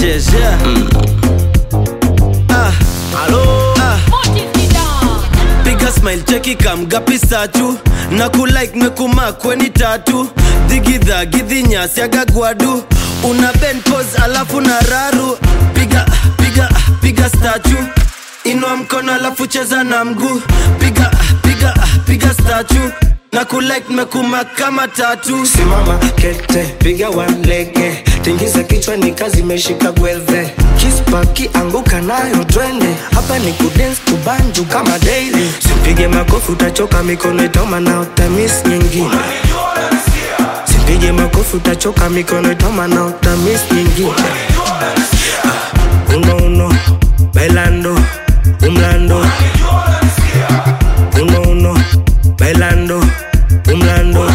Sanchez, yeah. Ah, ah. piga smile cheki kamgapi satu na kulike mekuma kweni tatu dhigidha gidhinyasi agagwadu una ben pose alafu na raru piga piga piga statu inua mkono alafu cheza na mguu piga piga piga statu na kulike mekuma kama tatu simama kete piga walege tingiza kichwa ni kazi imeshika gwelve kispaki anguka nayo twende hapa ni kudens kubanju kama daily sipige makofi utachoka mikono itauma na utamis nyingine sipige makofi utachoka mikono itauma na utamis nyingine Ah, uno uno bailando umlando uno uno bailando umlando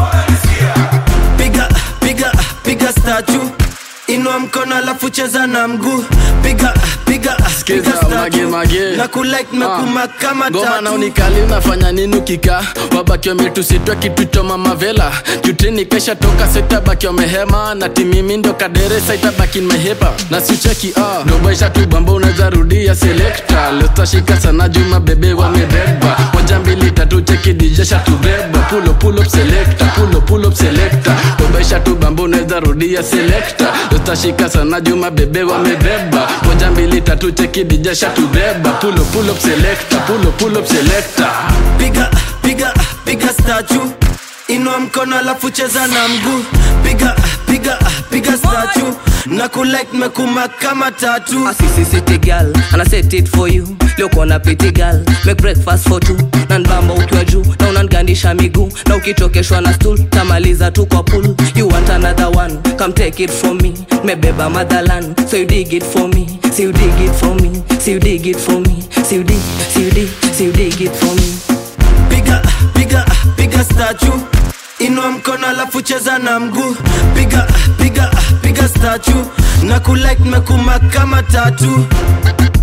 piga piga piga statu inua mkono alafu cheza na mguu piga piga Skiza, piga statue. mage, mage. na kulike mekuma kama ngoma na tatu unikali unafanya nini ukika wabaki wametusitwa kitu cha mamavela jutini kesha toka setabaki wamehema na timimi ndo kaderesa itabaki nimehepa na sicheki ah. dobaisha tu bamba unaweza rudia selekta lestashika sana juma bebe wamebeba moja mbili tatu cheki dijesha tubeba pulo pull up selecta pulo pull up selecta dobaisha tu bamba unaweza rudia selekta lestashika sana juma bebe wamebeba moja mbili tatu cheki dijesha tubeba pulo pull up selecta pulo pull up selecta piga piga piga statu inua mkono alafu cheza na mguu piga piga piga statu na kulike mekuma kama tatu A sissy city girl and I set it for you leo kona piti girl make breakfast for two na nbamba ukiwa juu na unangandisha miguu na ukichokeshwa na stool tamaliza tu kwa pool you want another one come take it from me mebeba motherland so you dig it for me so you dig it for me so you dig it for me so you dig so you dig so you dig it for me piga piga piga statu inua mkono alafu cheza na mguu piga piga piga statu na kulike mekuma kama tatu